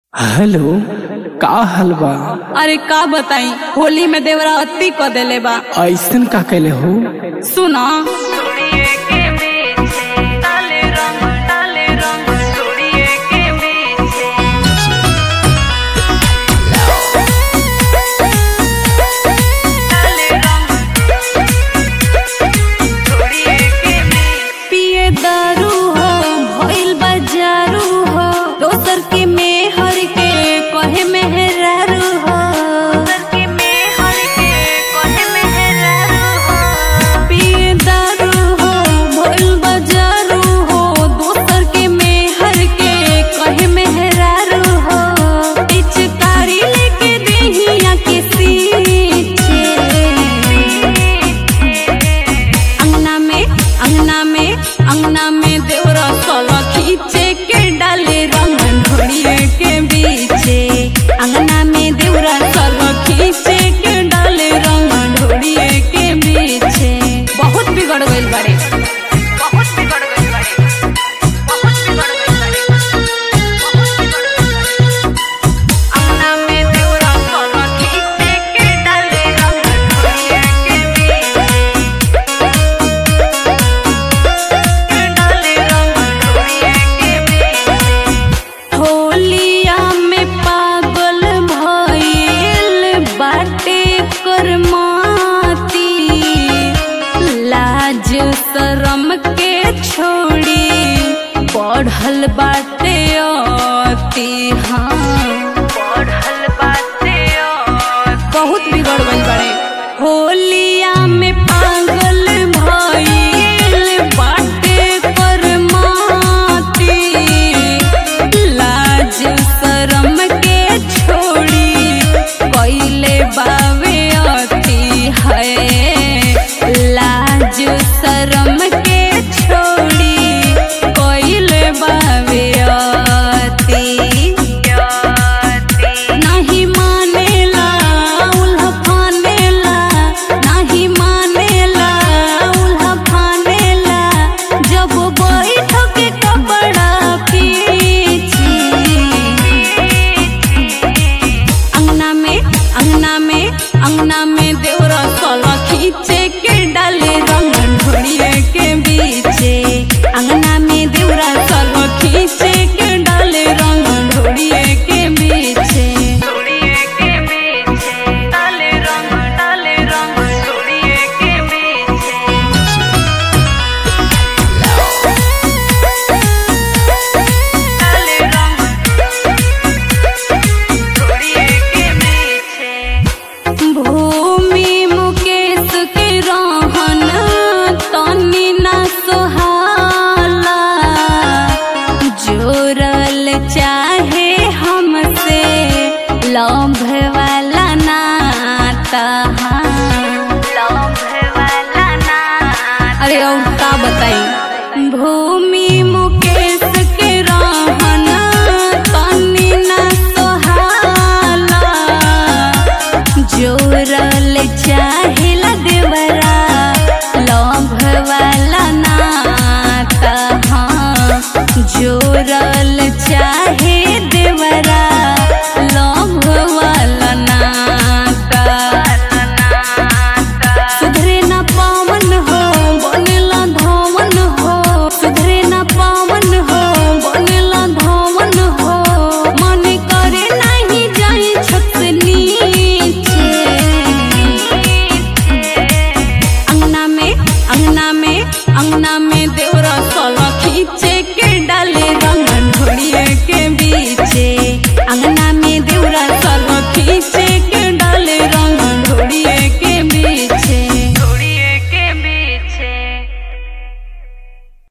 hello का हाल बा अरे का बताई होली में देवरा अति क देले बा ऐसन का कैले हो सुना पिए दारू हो भइल बाजारू हो दोसर के मेहर के कहे मेहरारू हो पिए दारू हो भइल बाजारू हो दोसर के मेहर के कहे मेहरारू हो पिचकारी लेके देहिया के सींचे अंगना में अंगना में अंगना में देवरा सोला खींचे के डाले रंग ढोड़िए के बीचे अंगना में देवरा सोला खींचे के डाले रंग ढोड़िए के बीचे बहुत बिगड़ गइल बारे बहुत बिगड़ गइल बारे बहुत बिगड़ गइल बारे अंगना में देवरा सोला खींचे के डाले रंग ढोड़िए के बीचे होलिया में पागल भइल बाटे करमाती लाज शरम के छोड़ी बढ़ल बाटे अति हाँ बढ़ल बाटे बहुत बिगड़ गई बड़े होलिया में पागल भइल बाटे करमाती लाज शरम के छोड़ी कइले बावे अति है लाज शरम के छोड़ी कइले बावे अति नहीं मानेला उल्हा फानेला नहीं मानेला उल्हा फानेला जब बैठ के कपड़ा पीछी अंगना में अंगना में अंगना में देवरा सोला खींचे के डाले रंग ढोड़िए के बीचे अंगना में देवरा सोला खींचे के डाले रंग ढोड़िए के बीचे डाले रंग डाले रंग ढोड़िए के बीचे भूमि मुकेश के रहन तनी ना सोहाला जोरल चाहे हमसे लभ